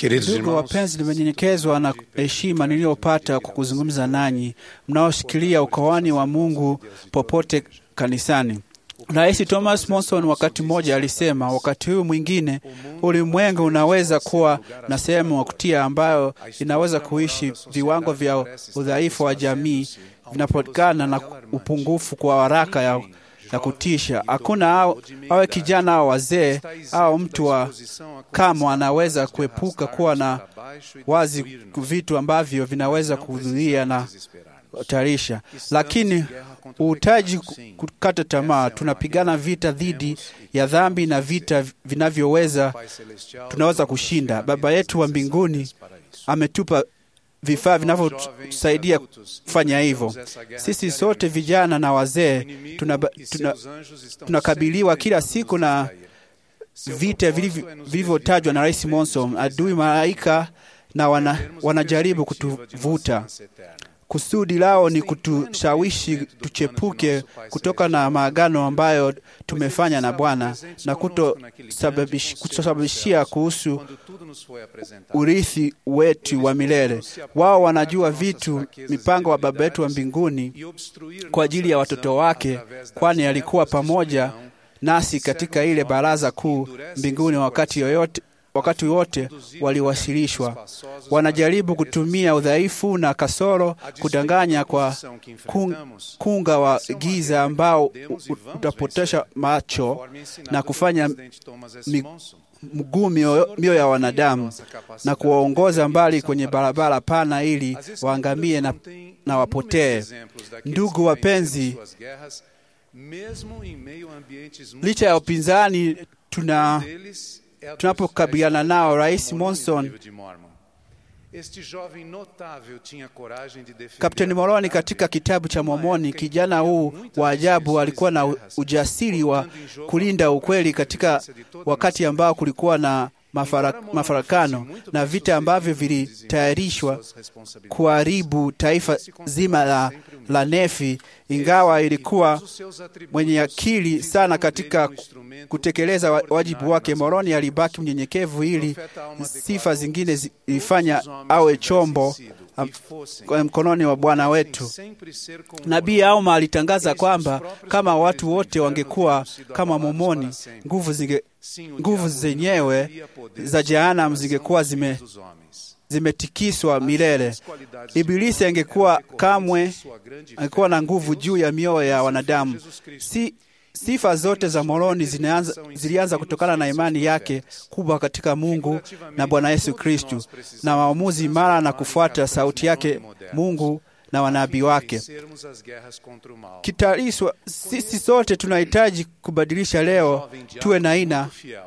Queridos Ndugu irmãos, wapenzi, nimenyenyekezwa na heshima niliyopata kwa kuzungumza nanyi mnaoshikilia ukoani wa Mungu popote kanisani. Rais Thomas Monson wakati mmoja alisema, wakati huu mwingine ulimwengu unaweza kuwa na sehemu ya kutia ambayo inaweza kuishi viwango vya udhaifu wa jamii vinapotokana na upungufu kwa haraka ya, ya kutisha. Hakuna au, awe kijana au wazee au mtu wa kama anaweza kuepuka kuwa na wazi vitu ambavyo vinaweza kuhudhuria na tarisha, lakini uhitaji kukata tamaa. Tunapigana vita dhidi ya dhambi na vita vinavyoweza tunaweza kushinda. Baba yetu wa mbinguni ametupa vifaa vinavyotusaidia kufanya hivyo. Sisi sote vijana na wazee tunakabiliwa tuna, tuna kila siku na vita vilivyotajwa na Rais Monson. Adui malaika na wana, wanajaribu kutuvuta. Kusudi lao ni kutushawishi tuchepuke kutoka na maagano ambayo tumefanya na Bwana na kutosababishia kuhusu urithi wetu wa milele. Wao wanajua vitu, mipango wa Baba yetu wa mbinguni kwa ajili ya watoto wake, kwani alikuwa pamoja nasi katika ile baraza kuu mbinguni wakati yoyote wakati wote waliwasilishwa. Wanajaribu kutumia udhaifu na kasoro kudanganya kwa kunga wa giza ambao utapotesha macho na kufanya mguu mioyo ya wanadamu na kuwaongoza mbali kwenye barabara pana ili waangamie na, na wapotee. Ndugu wapenzi, licha ya upinzani tuna tunapokabiliana nao, Rais Monson, Kapteni Moroni katika kitabu cha Mormoni, kijana huu wa ajabu alikuwa na ujasiri wa kulinda ukweli katika wakati ambao kulikuwa na mafara, mafarakano na vita ambavyo vilitayarishwa kuharibu taifa zima la, la Nefi. Ingawa ilikuwa mwenye akili sana katika kutekeleza wajibu wake, Moroni alibaki mnyenyekevu ili sifa zingine zilifanya awe chombo mkononi wa Bwana wetu. Nabii Alma alitangaza kwamba kama watu wote wangekuwa kama Mormoni, nguvu zinge nguvu zenyewe za jehanamu zingekuwa zime zimetikiswa milele. Ibilisi angekuwa kamwe angekuwa na nguvu juu ya mioyo ya wanadamu. Si, sifa zote za Moroni zilianza, zilianza kutokana na imani yake kubwa katika Mungu na Bwana Yesu Kristu na maamuzi imara na kufuata sauti yake Mungu na wanabii wake. Kitariswa, sisi sote tunahitaji kubadilisha leo, tuwe na aina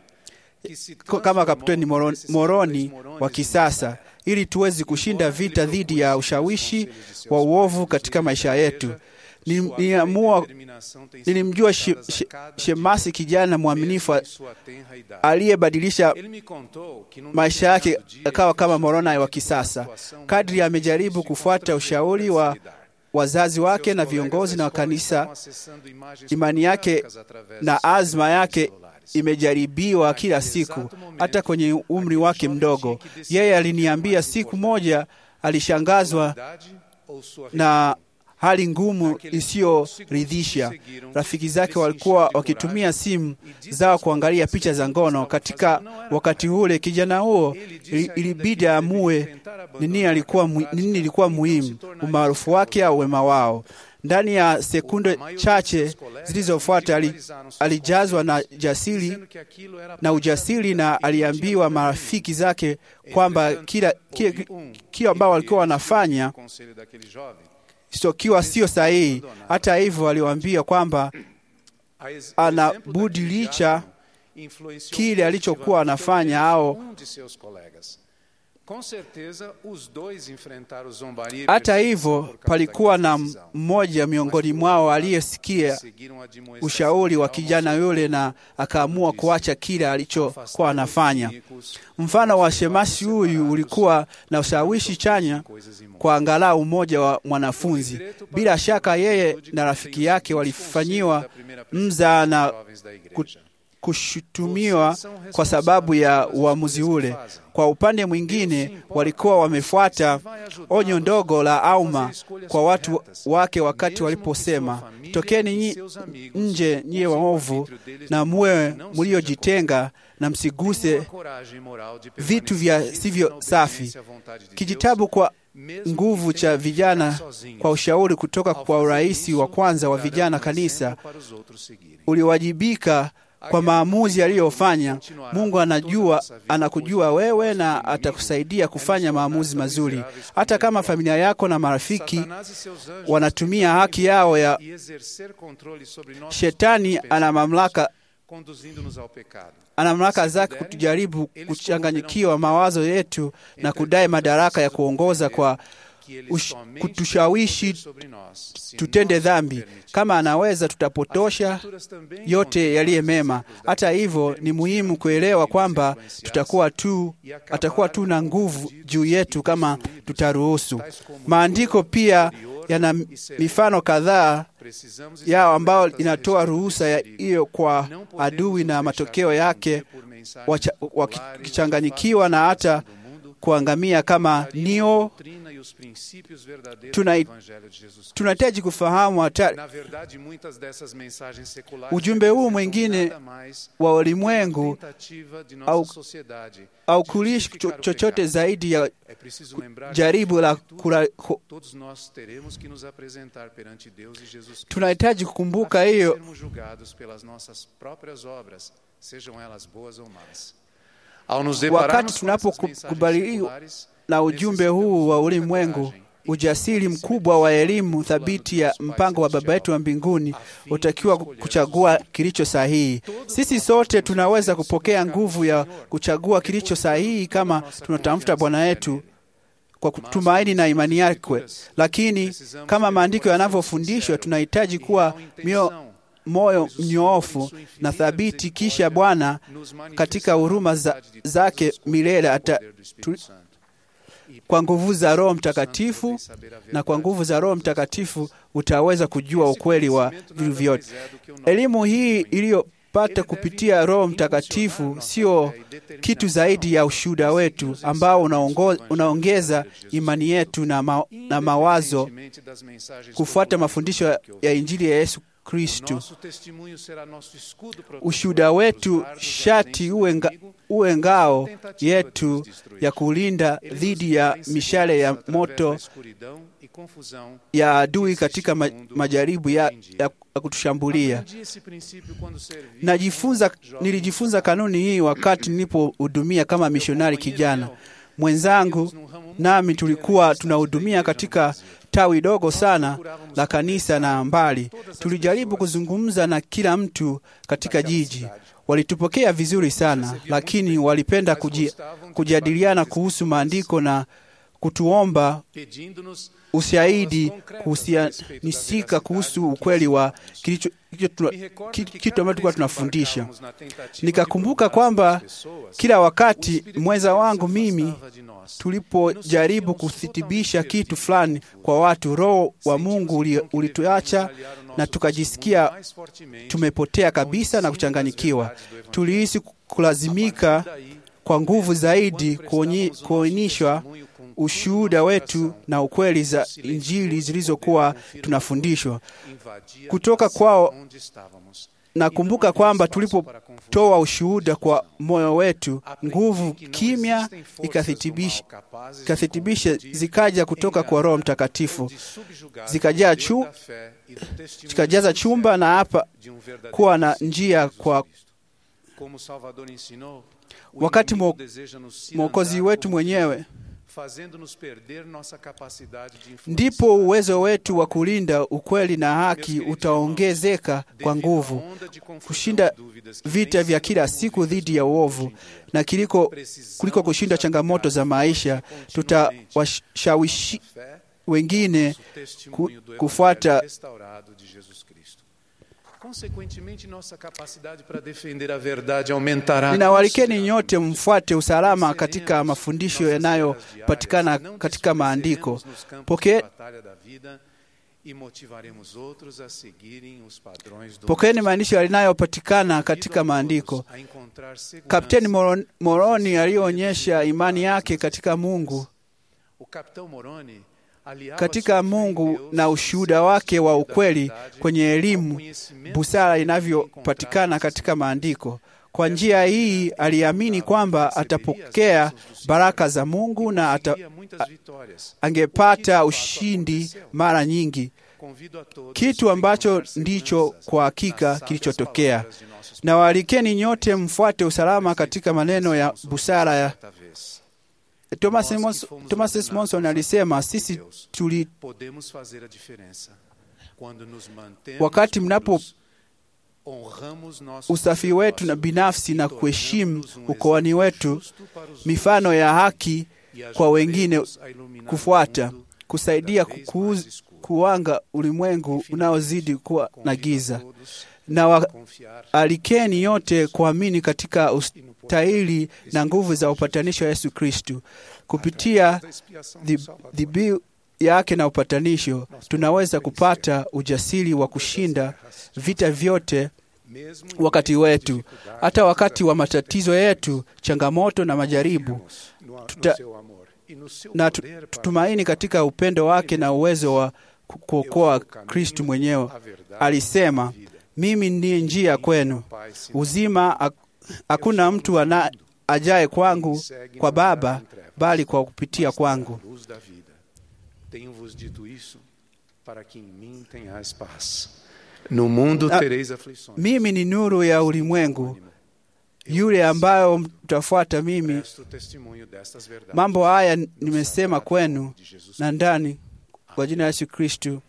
kama Kapteni Moroni, Moroni wa kisasa ili tuweze kushinda vita dhidi ya ushawishi wa uovu katika maisha yetu. Niliamua, nilimjua she, she, Shemasi, kijana mwaminifu aliyebadilisha maisha yake akawa kama Moroni wa kisasa. Kadri amejaribu kufuata ushauri wa wazazi wake na viongozi na kanisa, imani yake na azma yake imejaribiwa kila siku, hata kwenye umri wake mdogo. Yeye aliniambia siku moja alishangazwa na hali ngumu isiyoridhisha. Rafiki zake walikuwa wakitumia simu zao kuangalia picha za ngono. Katika wakati ule, kijana huo ilibidi amue nini alikuwa nini ilikuwa muhimu, umaarufu wake au wema wao. Ndani ya sekunde chache zilizofuata alijazwa na jasiri na ujasiri, na aliambiwa marafiki zake kwamba kila kila ambao walikuwa wanafanya sokiwa sio sahihi. Hata hivyo, aliwaambia kwamba ana budi licha kile alichokuwa anafanya au hata hivyo, palikuwa na mmoja miongoni mwao aliyesikia ushauri wa kijana yule na akaamua kuacha kile alichokuwa anafanya. Mfano wa shemasi huyu ulikuwa na ushawishi chanya kwa angalau mmoja wa mwanafunzi. Bila shaka, yeye na rafiki yake walifanyiwa mza na kushutumiwa kwa sababu ya uamuzi ule. Kwa upande mwingine, walikuwa wamefuata onyo ndogo la Auma kwa watu wake wakati waliposema, tokeni nyi, nje nyie waovu na muwe mliojitenga na msiguse vitu vya sivyo safi. Kijitabu kwa nguvu cha vijana kwa ushauri kutoka kwa urais wa kwanza wa vijana kanisa uliwajibika kwa maamuzi aliyofanya. Mungu anajua, anakujua wewe na atakusaidia kufanya maamuzi mazuri, hata kama familia yako na marafiki wanatumia haki yao ya. Shetani ana mamlaka ana mamlaka zake kutujaribu kuchanganyikiwa mawazo yetu na kudai madaraka ya kuongoza kwa ush, kutushawishi tutende dhambi. Kama anaweza, tutapotosha yote yaliye mema. Hata hivyo, ni muhimu kuelewa kwamba tutakuwa tu, atakuwa tu na nguvu juu yetu kama tutaruhusu. Maandiko pia yana mifano kadhaa yao ambao inatoa ruhusa hiyo kwa adui na matokeo yake wakichanganyikiwa na hata kuangamia kama nio. Tunahitaji kufahamu hatari. Ujumbe huu mwingine wa ulimwengu au, au kulishi chochote zaidi ya jaribu la kula. Tunahitaji kukumbuka hiyo wakati tunapokubaliwa na ujumbe huu wa ulimwengu. Ujasiri mkubwa wa elimu thabiti ya mpango wa Baba yetu wa mbinguni utakiwa kuchagua kilicho sahihi. Sisi sote tunaweza kupokea nguvu ya kuchagua kilicho sahihi kama tunatafuta Bwana yetu kwa kutumaini na imani yake, lakini kama maandiko yanavyofundishwa, tunahitaji kuwa mio moyo mnyoofu na thabiti, kisha Bwana katika huruma za, zake milele ata tu, kwa nguvu za Roho Mtakatifu na kwa nguvu za Roho Mtakatifu utaweza kujua ukweli wa vitu vyote. Elimu hii iliyopata kupitia Roho Mtakatifu sio kitu zaidi ya ushuhuda wetu ambao unaongo, unaongeza imani yetu na, ma, na mawazo kufuata mafundisho ya Injili ya Yesu Kristu. Ushuhuda wetu shati uwe, nga, uwe ngao yetu ya kulinda dhidi ya mishale ya moto ya adui katika ma, majaribu ya, ya kutushambulia. Najifunza, nilijifunza kanuni hii wakati nilipohudumia kama mishonari kijana mwenzangu, nami tulikuwa tunahudumia katika tawi dogo sana la kanisa na mbali. Tulijaribu kuzungumza na kila mtu katika jiji. Walitupokea vizuri sana, lakini walipenda kuji, kujadiliana kuhusu maandiko na kutuomba ushahidi kuhusianisika kuhusu ukweli wa kitu ambacho tulikuwa tunafundisha. Nikakumbuka kwamba kila wakati mwenza wangu mimi tulipojaribu kuthibisha kitu fulani kwa watu, Roho wa Mungu ulituacha na tukajisikia tumepotea kabisa na kuchanganyikiwa. Tulihisi kulazimika kwa nguvu zaidi kuonyeshwa ushuhuda wetu na ukweli za Injili zilizokuwa tunafundishwa kutoka kwao. Nakumbuka kwamba tulipotoa ushuhuda kwa moyo wetu, nguvu kimya ikathibisha zikaja kutoka kwa Roho Mtakatifu, zikajaa chu, zikajaza chumba na hapa kuwa na njia kwa wakati Mwokozi wetu mwenyewe ndipo uwezo wetu wa kulinda ukweli na haki utaongezeka kwa nguvu, kushinda vita vya kila siku dhidi ya uovu na kiliko, kuliko kushinda changamoto za maisha. Tutawashawishi wengine ku, kufuata Ninawalikeni nyote mfuate usalama katika mafundisho yanayopatikana katika maandiko. Poke e motivaremos outros a seguirem os padrões do Pokeeni maandishi yanayopatikana katika maandiko. a encontrar segurança. Kapteni Moron- Moroni aliyoonyesha imani yake katika Mungu, O capitão Moroni aliava katika sua fé em Mungu Deus na ushuhuda wake wa ukweli verdade kwenye ao elimu, conhecimento busara que inavyopatikana encontrava katika maandiko. Kwa njia hii aliamini kwamba atapokea baraka za Mungu na ata, conseguiria muitas vitórias. angepata ushindi mara nyingi, Convido a todos kitu a ambacho encontrar ndicho seguranças kwa nas hakika sábias kilichotokea. palavras de nossos Na waalikeni nyote mfuate usalama katika maneno ya pastores busara ya certa vez. Thomas Monson- Thomas S. Monson alisema, sisi tuli Podemos fazer a diferença quando nos mantemos Wakati mnapo puros, honramos nossos usafi wetu na sacerdócios binafsi na e kuheshimu tornamos um ukoani exemplo wetu, justo para os mifano ya haki outros, e kwa wengine ajudaremos a iluminar kufuata, o mundo kusaidia cada vez kuuz- mais escuro. kuwanga ulimwengu unaozidi kuwa na Convido a giza. todos Na a wa, confiar alikeni yote kuamini katika ustahili na nguvu za upatanisho wa Yesu Kristu. Kupitia da expiação do dhi- Salvador. dhibihu yake na upatanisho, tunaweza kupata ujasiri wa kushinda vita vyote Mesmo em wakati meio às wetu, dificuldades, hata wakati wa matatizo yetu, changamoto na majaribu, confiamos no, no tuta- seu amor e no seu na tu- poder para tutumaini katika upendo wake na uwezo wa ku- kuokoa Kristu mwenyewe. a verdade Alisema, e a vida. mimi ndiye njia kwenu Pai, senão uzima, hak- hakuna mtu ana ajaye kwangu kwa Baba bali kwa kupitia kwangu. luz da vida. Tenho-vos dito isso para que em mim tenhais paz. No mundo Ah, tereis aflições. Mimi ni nuru ya ulimwengu, yule ambayo mtafuata mimi. Presto testemunho destas verdades. Mambo haya no nimesema sagrado kwenu nome de Jesus na ndani kwa jina la Yesu Kristu,